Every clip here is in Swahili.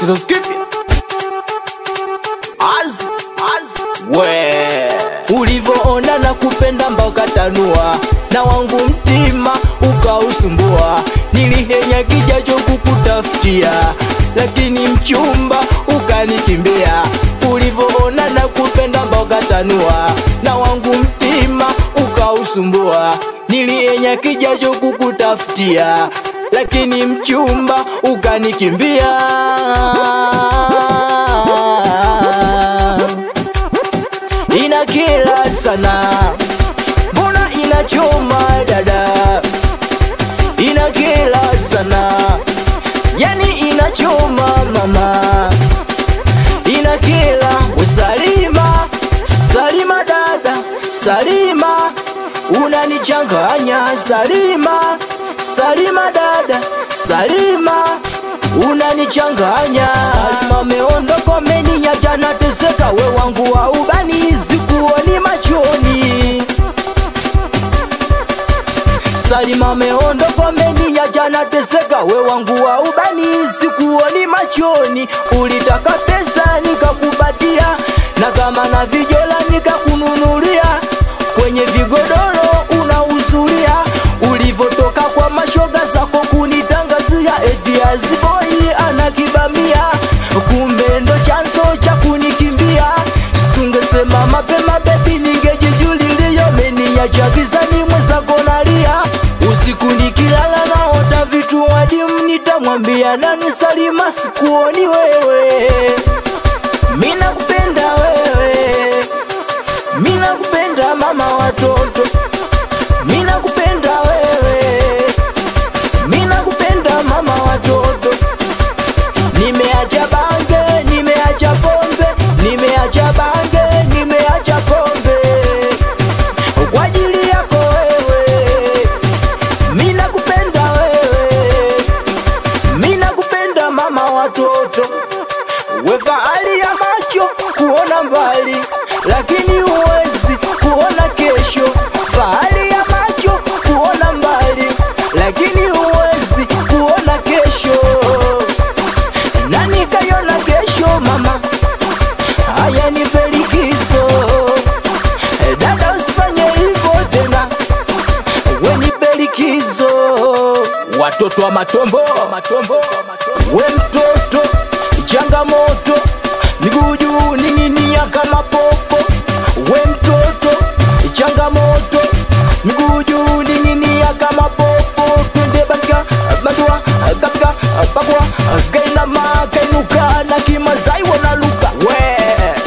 kizazi kipya az az we ulivyoona na kupenda mpaka tanua na wangu mtima ukausumbua nilihenya kijacho kukutafutia lakini mchumba ukanikimbia ulivyoona na kupenda mpaka tanua na wangu mtima ukausumbua nilihenya kijacho kukutafutia lakini mchumba ukanikimbia ina kila sana mbona inachoma dada ina kila sana yani inachoma mama ina kila usalima salima dada salima unanichanganya salima salima dada salima unanichanganya salima meondoko meninyata nateseka we wangu wa ubani sikuoni machoni salima meondoko meninyata nateseka we wangu wa ubani sikuoni machoni ulitaka pesa nikakupatia na kama na vijola nikakununulia kwenye vigodoro unausulia ulivyotoka kwa mashoga zako kunitangazia eti aziboi anakibamia kumbe ndo chanzo cha kunikimbia sungesema mapema bebi ningejijulilia meniacha gizani mwenzako nalia usiku nikilala naota vitu wadimu nitamwambia nani salima sikuoni wewe mina kupenda wewe mina kupenda mama watoto mina kupenda wewe mina kupenda mama watoto nimeacha bange nimeacha pombe nimeacha bange nimeacha pombe kwa ajili yako wewe mina kupenda wewe mina kupenda mama watoto we fahari ya macho kuona mbali lakini huwezi kuona kesho fahari ya macho kuona mbali lakini huwezi kuona kesho nani kaiona kesho mama haya ni pelikizo dada usifanye hivyo tena weni pelikizo watoto wa matombo matombo we mtoto changamoto miguu juu ning'inia kama popo we mtoto changamoto miguu juu ning'inia kama popo twende batika badua kapika pakua kainama kainuka na kimazai wanaluka we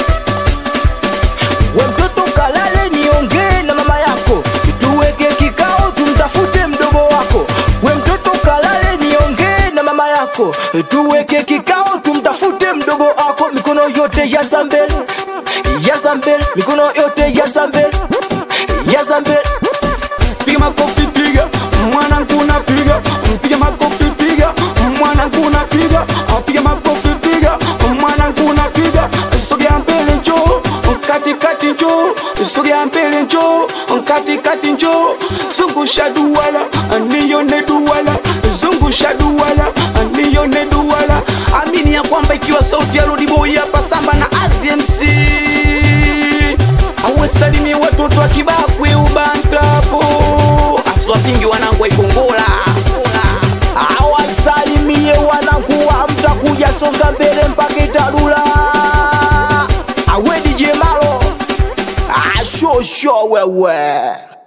we mtoto kalale niongee na mama yako tuweke kikao tumtafute mdogo wako we mtoto kalale niongee na mama yako tuweke kikao tumtafute mdogo wako mikono yote ya zambele ya zambele mikono yote ya zambele ya zambele piga makofi piga mwanangu napiga piga makofi piga mwanangu napiga piga makofi piga mwanangu napiga sogea mbele njoo katikati njoo sogea mbele njoo katikati njoo zungusha duwala nione duwala zungusha duwala nione duwala amini ya kwamba ikiwa sauti ya Lodiboy hapa samba na AZMC awesalimie watoto wa kibakwe ubantapo aswapingi wanangu waikongola awasalimie wanakuwa mtakuja songa mbele mpaka itarula awedi jemalo ashosho wewe